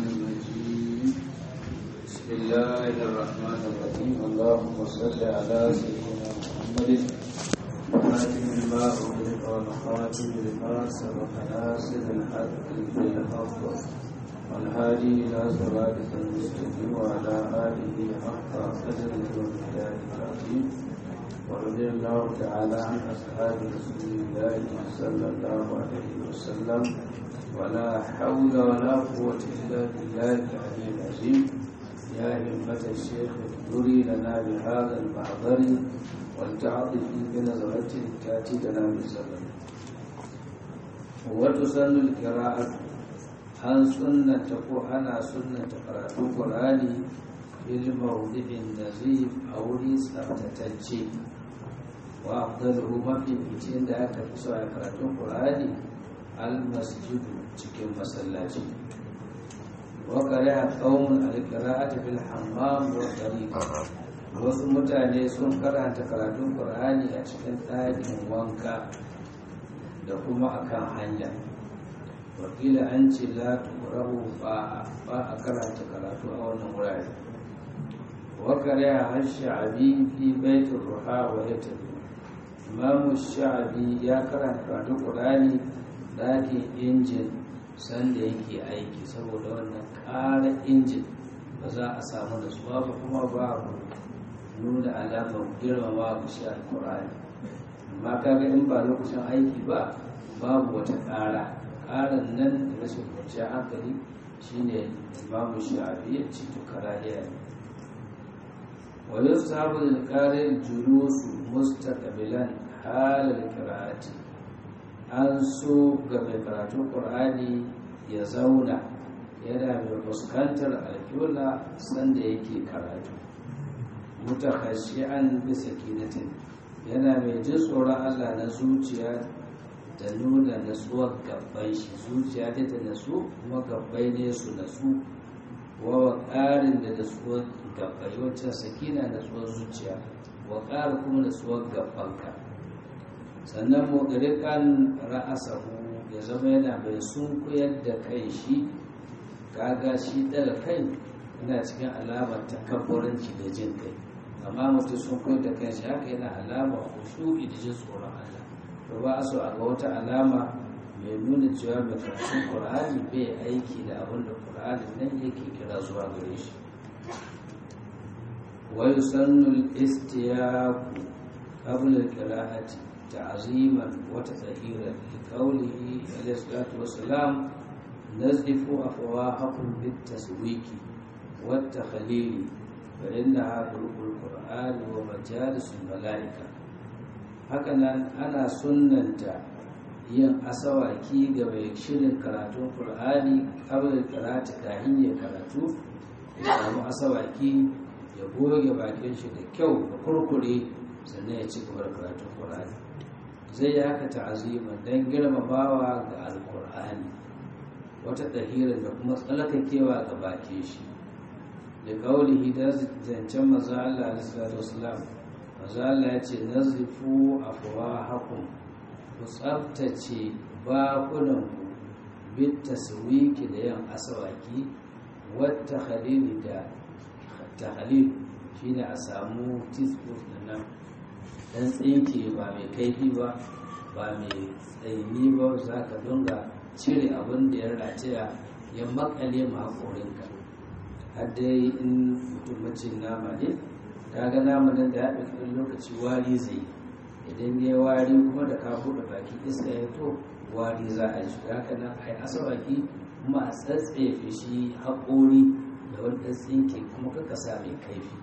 الرجيم بسم الله الرحمن الرحيم اللهم صل على سيدنا محمد خاتم لما أغلق والخاتم لما سبق ناصر الحق بالحق والهادي إلى صراطك المستقيم وعلى آله حق قدره ومقداره العظيم ورضي الله تعالى عن أصحاب رسول الله صلى الله عليه وسلم ولا حول ولا قوة إلا بالله العلي العظيم يا همة الشيخ اذكري لنا بهذا المحضر ولتعطفي بنظرة تأتي لنا بالزمن وتسن القراءة عن سنة أنا سنة قراءة القرآن في الموضع النزيف أو ليس أفتتجي وأفضله ما في بيتين da aka fi so a karatun Qur'ani al-masjidu cikin masallaci wa qara'a qaumun al-qira'ata fil hammam wa tariq wasu mutane sun karanta karatun Qur'ani a cikin ɗakin wanka da kuma akan hanya wakila an ce la tuqrahu ba a karanta karatu a wannan wurare wa qara'a ash-sha'bi fi baitir ruha wa yatabi imamu sha'abi ya karanta da ƙurani ɗakin injin sanda yake aiki saboda wannan ƙara injin ba za a samu da suwa ba kuma babu nuna alamar girmama ga shi alƙurani amma kaga in ba lokacin aiki ba babu wata ƙara ƙaran nan da rashin kwanciyar hankali shine imamu sha'abi ya ci tukara ne ويصحب للقارئ الجلوس مستقبلا حال القراءة an so ga mai karatun ƙur'ani ya zauna yana mai fuskantar alƙibla sanda yake karatu mutakhashi'an bisa kinatin yana mai jin tsoron Allah na zuciya da nuna natsuwar gabbai shi zuciya ta ta nasu kuma gabbai ne su nasu wa ƙarin da natsuwar gabbai wancan sakina natsuwar zuciya wa ƙara kuma natsuwar gabbanka sannan mugrikan ra'asahu ya zama yana mai sunkuyar da kai shi kaga shi daga kai yana cikin alamar takabburanci da jin kai amma mutum sun koyar da kai shi haka yana alama khushu'i da jin tsoron Allah to ba so a ga wata alama mai nuna cewa mai karatun Qur'ani bai aiki da abin da Qur'ani nan yake kira zuwa gare shi wa yusannu al-istiyaqu qabla al-qira'ati تعظيما وتطهيرا لقوله عليه الصلاة والسلام نزفوا أفواهكم بالتسويك والتخليل فإنها خلق القرآن ومجالس الملائكة هكذا أنا سننت yin asawaki ga mai shirin karatun Kur'ani kabla karatu kahin ya karatu ya samu asawaki ya goge bakin shi da kyau da kurkure sannan ya ci gaba da karatun Kur'ani zai yi haka ta'azima don girmamawa ga alkur'ani wata ɗahirar da kuma tsalakakewa ga bake shi da kawulihi da zancen maza Allah alisalatu wasalam maza Allah ya ce nazifu afuwa hakun ku tsabtace bakunanku bit taswiki da yan asawaki wata halili da tahalil shine a samu tisbuf da nan dan tsinke ba mai kaifi ba ba mai tsaini ba za ka dunga cire abin da ya rataya ya makale ma haƙorinka har dai in mutum macin nama ne ta ga nama nan da ya ɗauki lokaci wari zai idan ya wari kuma da ka buɗe baki iska ya to wari za a ji haka nan a yi asawaki kuma a tsatsefe shi haƙori da wani ɗan tsinke kuma kaka sa mai kaifi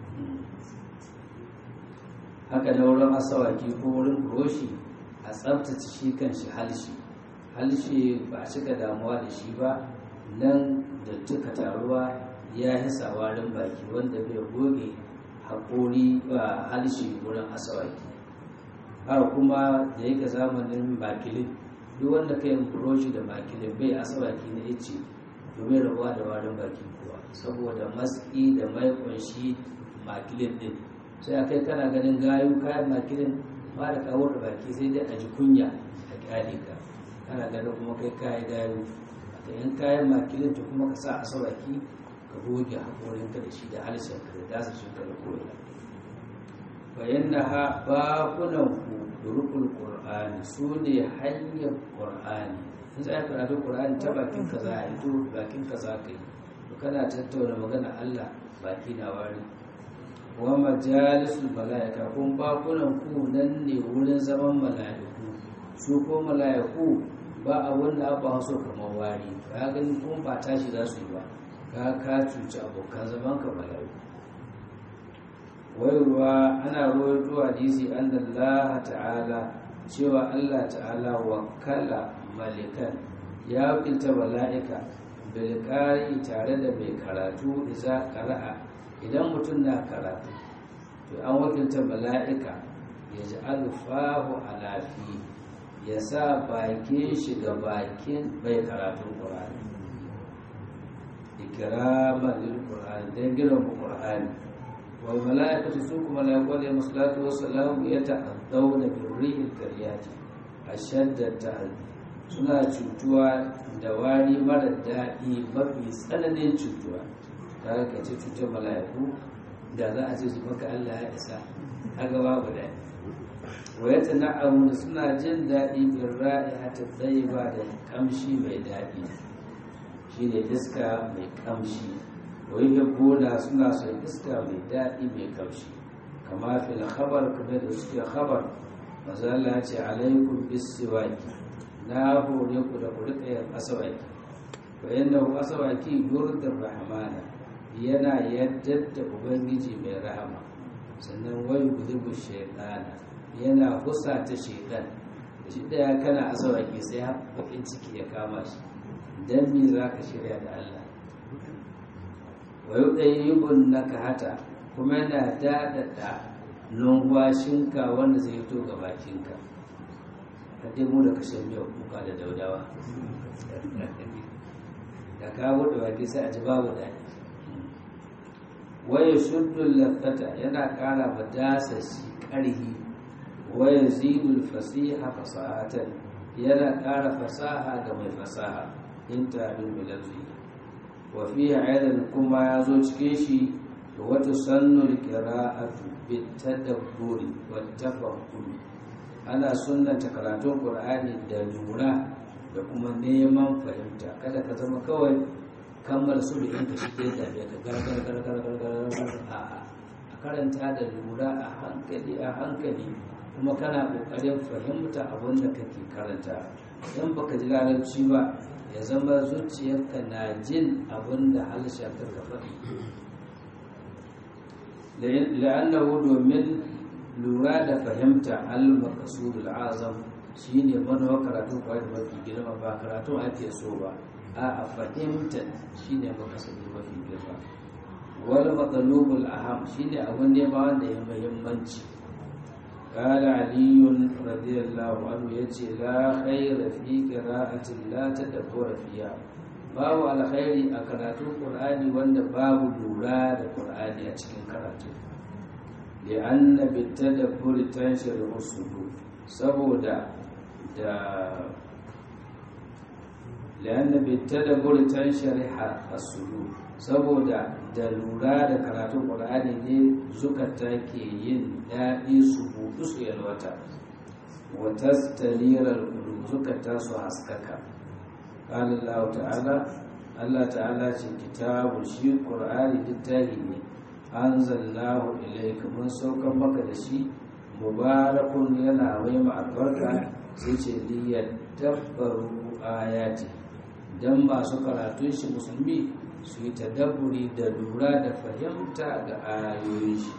haka na wurin asawaki ko wurin buroshi a tsabtace shi kan shi halshi halshe ba a cika damuwa da shi ba nan da tuka taruwa ya hisa warin baki wanda bai goge haƙori ba halshe wurin asawaki haka kuma da yake zamanin makilin duk wanda ka yi buroshi da makilin bai asawaki na ice domin rabuwa da warin baki kuwa saboda matsi da mai kunshi makilin din sai a kai kana ganin gayu kayan makilin ba da kawo da baki sai dai a ji kunya a kyale ka kana ganin kuma kai kayi gayu da in kayan makilin to kuma ka sa asawaki ka goge haƙorinka da shi da halishin ka da dasa shi ka da koyar bayan na ha bakunan ku durukul qur'ani su ne hanyar qur'ani in za ka karatu qur'ani ta bakin ka za a yi to bakin ka za ka yi to kana tattauna magana Allah baki na wari wa majalisul malaika kun bakunan ku nan ne wurin zaman malaiku su ko malaiku ba a wanda ba so kamar wari ka gani kun ba tashi za su yi ba ka ka cuci abokan zaman ka malaiku wayarwa ana rawaito hadisi annallaha ta'ala cewa Allah ta'ala wakala malikan ya wakilta mala'ika bilkari tare da mai karatu iza qara'a idan mutum na karatu to an wakilta mala'ika ya ji alfahu alafi ya sa bakin shi ga bakin mai karatun ƙur'ani ikiraman lil ƙur'ani don girma ƙur'ani wal mala'ikatu su kuma mala'iku alaihi salatu wassalam ya ta'addawna bil rihil kariyati ashadda ta'addi suna cutuwa da wari mara daɗi mafi tsananin cutuwa ta ka ce cutar mala'iku da za a ce su maka Allah ya isa haka babu daɗi wayata na'amu suna jin daɗi bin ra'i hata tsaye ba da kamshi mai daɗi shi ne iska mai kamshi wai gona suna son iska mai daɗi mai kamshi kama fil khabar kamar da suke khabar mazala ce alaikum bisiwaki na hore ku da ku rika yin asawaki wa yanda asawaki yurdar rahmana yana yadda da ubangiji mai rahama sannan wai gudubu shaitana yana husa ta shaitan shi daya kana asawaki sai bakin ciki ya kama shi dan me za ka shirya da Allah wa yudayyibun nakahata kuma yana dadada numfashinka wanda zai fito ga bakinka hadai mu da kashe miyar kuka da daudawa da ka buɗe baki sai a ji babu daɗi waya shuddun lafata yana ƙara ba dasa shi ƙarhi waya zidul fasiha fasahatan yana ƙara fasaha ga mai fasaha in tabin bilazi wa fiye aidan kuma ya zo cikin shi da wata sannul qira'atu bit tadabburi wat tafakkuri ana sunnanta karatun qur'ani da lura da kuma neman fahimta kada ka zama kawai kammala su da yanka shi ke da ka gargar gargar gargar a a karanta da lura a hankali a hankali kuma kana kokarin fahimta abin da kake karanta idan baka ji larabci ba ya zama zuciyarka na jin abin da harshen ka faɗi la'annahu domin lura da fahimta al-maqsudul azam shine manuwa karatu ba da mafi girma ba karatu ake so ba a a fahimta shine maqsudul mafi girma wal matlubul aham shine abun ne ba wanda ya muhimmanci قال علي رضي الله عنه يجي لا خير في قراءة لا تدبر فيها babu alkhairi a karatun qur'ani wanda babu lura da qur'ani a cikin karatu da anna bitadabbur tanshir usudu saboda da la'anna bitadabbur tanshariha as-sudur saboda da lura da karatun qur'ani ne zukata ke yin daɗi su buɗu su yalwata wa tastalira al zukata su haskaka قال الله تعالى الله تعالى في كتاب شي قرآن للتاهي أنزلناه إليك من سوك مكة شي مبارك ينا ويما البركة سيشي ليتدبروا آياته dan masu karatun shi musulmi su yi tadabburi da lura da fahimta ga ayoyin shi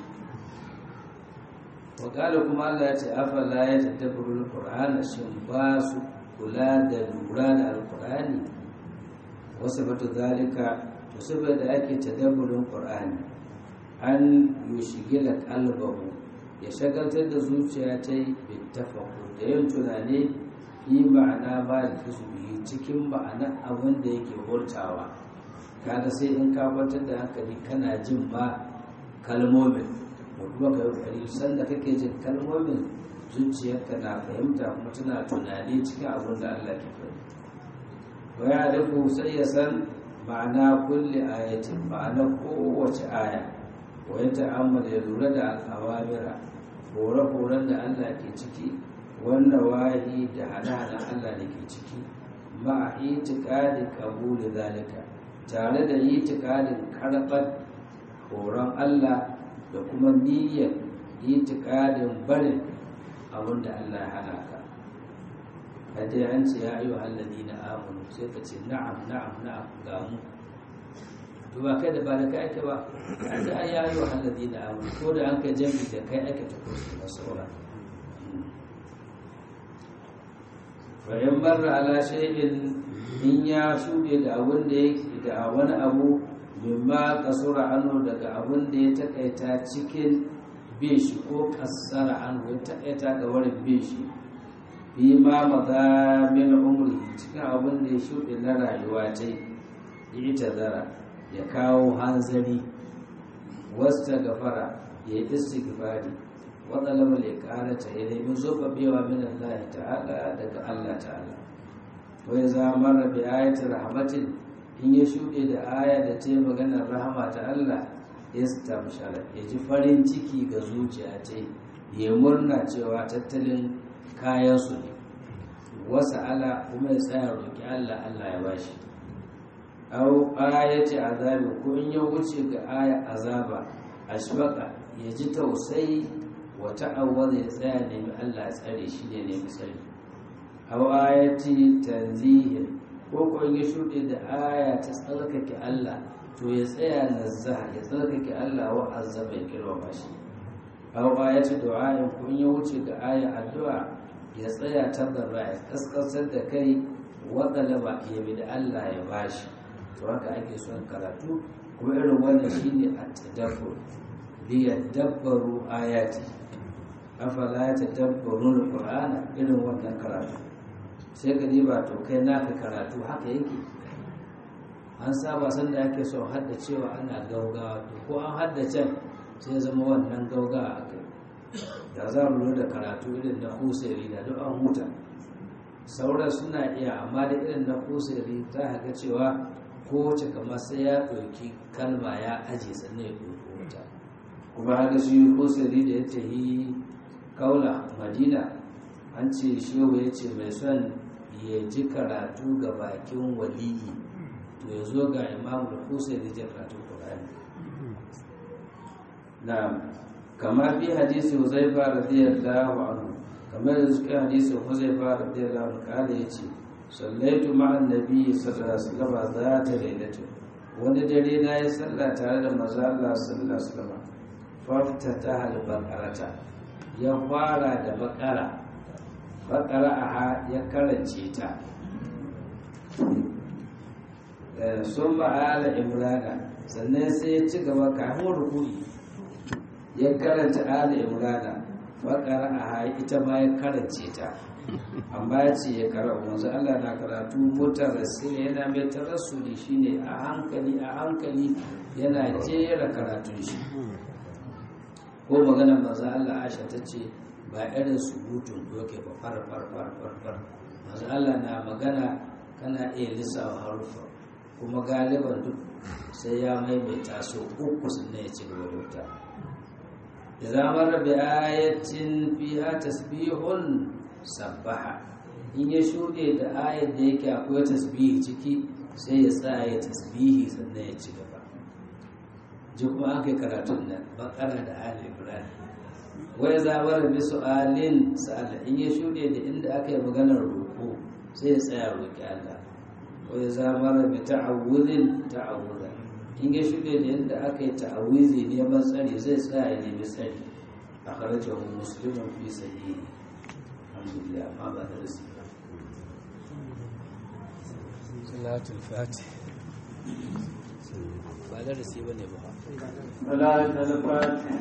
wakala kuma Allah ya ce afala ya tadabburu qur'ana shin ba su kula da lura da alkur'ani wasu batu zalika to saboda ake tadabburin qur'ani an yushigila qalbahu ya shagaltar da zuciya ta yi bittafaqu da yin tunani fi ma'ana ba da bihi cikin ma'ana abin da yake hurtawa kaga sai in ka kwantar da hankali kana jin ma kalmomin da kuma ka yi sanda kake jin kalmomin zuciyarka na fahimta kuma tana tunani cikin abin da Allah ke faɗi wa ya rufu sai ya san ma'ana kulli ayatin ma'ana kowace aya wa ya ta'ammala ya lura da al'awamira hore-horen da Allah ke ciki wanda wahi da hana-hana Allah da ke ciki ma'a itikadin kabuli zalika tare da itikadin karɓar horon Allah da kuma niyyar itikadin barin abin da Allah ya hana ka hadda an ce ya yi wa na amunu sai ka ce na'am na'am na'am ga mu to ba kai da ba da kai ake ba an da ya yi wa na amunu ko da an kai jami da kai ake ta kusa da sauran bayan barra ala shay'in in ya shuɗe da abin da yake da wani abu mimma kasura anhu daga abin da ya takaita cikin bin shi ko kasara anhu ya takaita ga wurin bin shi bi ma maza min umri cikin abin da ya shuɗe na rayuwa ce ita zara ya kawo hanzari wasta gafara ya yi istighfari waɗanda ya ƙarata ya nemi zobabewa min Allah ta'ala daga Allah ta'ala wai za mara bi ayatul rahmatin in ya shuɗe da aya da ta yi maganar rahama ta Allah istamshara ya ji farin ciki ga zuciya ta ya murna cewa tattalin kayansu ne wasu ala kuma ya tsaya roƙi Allah Allah ya bashi au ayati azabi ko in ya wuce ga aya azaba ashfaqa ya ji tausayi wa ta'awwaza ya tsaya nemi Allah ya tsare shi ne nemi tsari au ayati tanzihin ko ko ya shuɗe da aya ta tsarkake Allah to ya tsaya nazzaha ya tsarkake Allah wa azaba ya girmama shi aw ayatu du'a'in ko ya wuce ga aya addu'a ya tsaya tabarra ya kaskasar da kai wa talaba ya bi da Allah ya bashi to haka ake son karatu kuma irin wannan shine at-tadabbur li yadabbaru ayati afala yatadabbaruna al-qur'ana irin wannan karatu sai ka ba to kai naka karatu haka yake an saba sanda ake so haddacewa ana gaugawa to ko an haddace sai zama wannan gaugawa a kai da za mu da karatu irin na kusuri da duk an huta sauran suna iya amma da irin na kusuri ta haka cewa kowace kamar sai ya ɗauki kalma ya aje sannan ya ɗauki wuta kuma haka shi kusuri da ya tafi kaula madina an ce shehu ya ce mai son ya ji karatu ga bakin waliyi to ya zo ga imamu da kusa da ji karatu ƙur'ani na kama fi hadisi huzaifa radiyallahu anhu kamar da suka hadisi huzaifa radiyallahu anhu kala ya ce sallaitu ma'an nabi sallallahu alaihi wasallam za ta lailatu wani dare na yi sallah tare da maza Allah sallallahu alaihi wasallam faftata al-baqarata ya fara da bakara bakara aha ya karance ta sun ma'ala imrana sannan sai ya ci gaba kafin rukuni ya karanta ala imrana bakara aha ita ma ya karance ta amma ya ce ya kara wanzu Allah na karatu motar sai yana mai tarassuli shine a hankali a hankali yana jera karatun shi ko maganar maza Allah Aisha ta ce ba irin surutun doke ba far far far far far maza Allah na magana kana iya lissawa harufa kuma galiban duk sai ya maimaita so uku sannan ya ci gaba da wuta da zamar da bi ayatin fiha tasbihun sabbaha in ya shuɗe da ayat da yake akwai tasbihi ciki sai ya tsaya ya tasbihi sannan ya ci gaba ji kuma an kai karatun nan bakara da ali ibrahim wai zabar bi su'alin sa'ala in ya shuɗe da inda aka yi maganar roƙo sai ya tsaya roƙi Allah wai zabar bi ta'awudin ta'awuda in ya shuɗe da inda aka yi ta'awizi neman tsari zai tsaya ya nemi tsari akhrajahu muslimun fi sahihi alhamdulillah ma ba da rasu salatul fatih ba da rasu ba ne ba salatul fatih